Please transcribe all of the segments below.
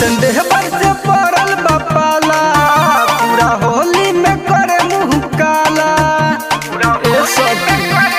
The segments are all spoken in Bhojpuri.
कैसन देह पर से पड़ल बपाला पूरा होली में करे मुंह काला ए सखी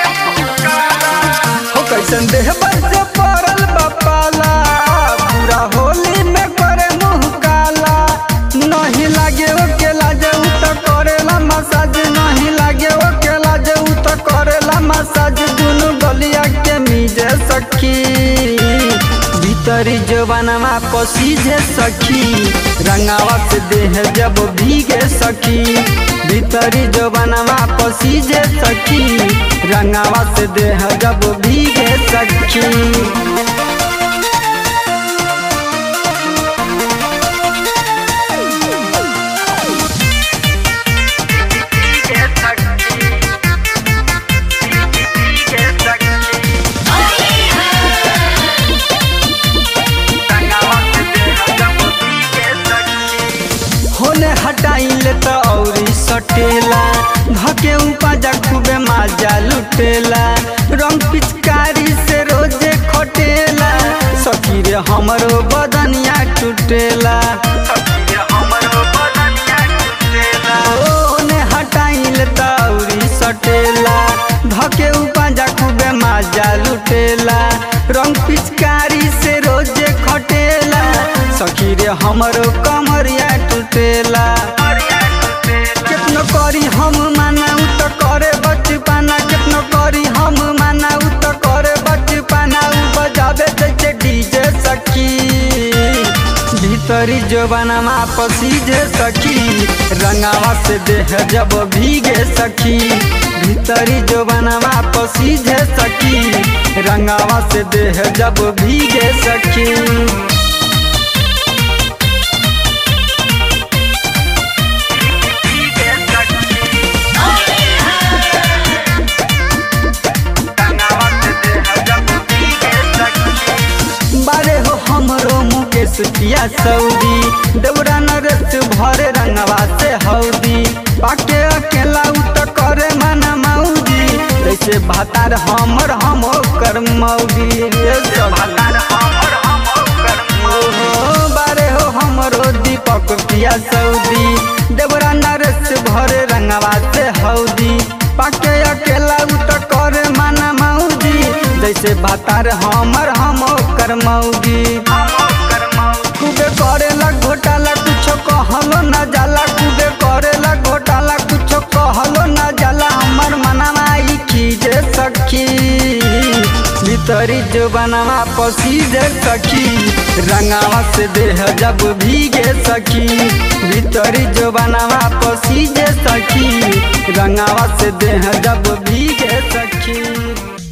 हो कैसन देह पर से पड़ल बपाला पूरा होली में करे मुंह काला नहीं लागे ओ के लाजे उ त करेला मसाज नहीं लागे ओ के लाजे उ त करेला मसाज दुनु गलिया के मिजे सखी भीतरी जवानमा पसीजे सखी रंगावा से देह जब भीगे सखी भीतरी जवानमा पसीजे सखी रंगावा से देह जब भीगे सखी होने हटाइले त औरी सटेला धके उपाजा खूबे माजा लुटेला रंग पिचकारी से रोजे खटेला सखी रे हमरो बदनिया टूटेला होने हटाइले त औरी सटेला धके उपाजा खूबे माजा लुटेला रंग पिचकारी से रोजे खटेला सखी रे हमरो कमरिया टूटेला कितनो करी हम माना उ त करे बचपना कितनो करी हम माना उ त करे बचपना उ बजावे जैसे डीजे सखी भीतरी जवानमा पसीजे सखी रंगावा से देह जब भीगे सखी भीतरी जवानमा पसीजे सखी रंगावा से देह जब भीगे सखी बारे हो हमरो मुकेश पिया सऊदी देवरा नरेश भरे रंगवा से हौदी पाके अकेला उ त करे मना मौदी जैसे भातार हमर हम कर मौदी रे सब ओहो, बारे हो हमरो दीपक पिया सऊदी देवरा नरेश भरे रंगवा से हौदी पाके अकेला उ त करे मना मौदी जैसे भातार हमर हम कर मौगी खूबे करेला घोटाला कुछो कहलो न जाला खूबे करेला घोटाला कुछो कहलो न जाला हमर मनवा ई खीजे सखी भीतरी जवानवा पसीजे सखी रंगावा से देह जब भीगे सखी भीतरी जवानवा पसीजे सखी रंगावा से देह जब भीगे सखी